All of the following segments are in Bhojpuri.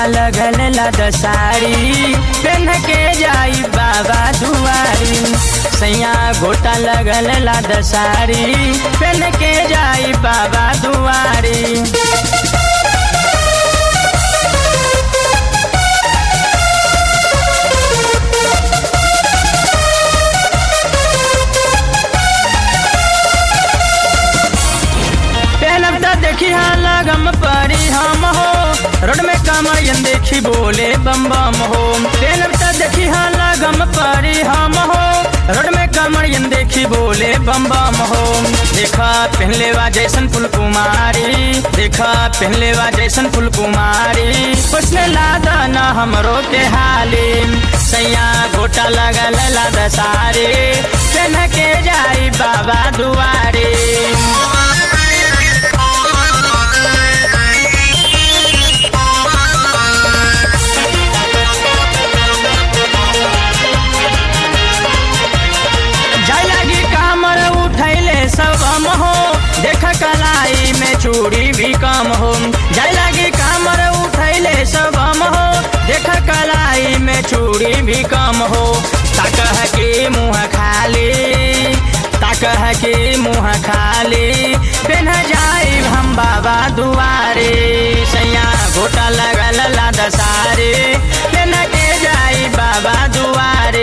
लगल लद साड़ी पेन के जाई बाबा दुआरी सैया गोटा लगल लद साड़ी पेन के जाई बाबा दुआरी पहनब त देखी हाँ लगम परी हम हो रोड में कमयन देखी बोले बम बम हो पहनब त देखी हाँ लगम परी हम हो रोड में कमयन देखी बोले बम बम हो देखा पहले वा जैसन फुल कुमारी देखा पहले वा जैसन फुल कुमारी उसने लादा न हमरो के हाली सैया गोटा लगल लाद सारे पहन के जाई बाबा दुआरे जाय लागी कामर उठैले सब हम हो देख कलाई में चूड़ी भी कम हो जाय लागी कामर उठैले सब हम हो देख कलाई में चूड़ी भी कम हो ताकह के मुँह खाली ताकह के मुँह खाली पेन जाई हम बाबा दुआरे सैया गोटा लगल लाद सारे पेन के जाई बाबा दुआरे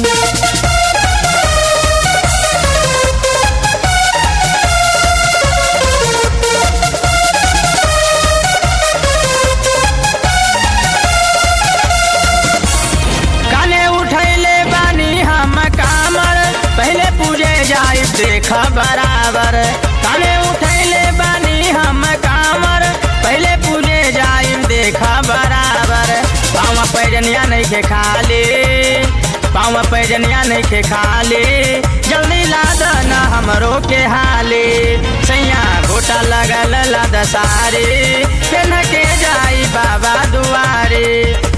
काने उठैले बानी हम कामर पहले पूजे जाई देख बराबर काने उठैले बानी हम कामर पहले पूजे जाई देख बराबर पाँव पैजनिया नहीं के खाली पाँव पैजनिया नहीं के खाली जल्दी लाद न हमरो के हाली सैया घोटा लगल लाद सारे पेन के जाई बाबा दुआरे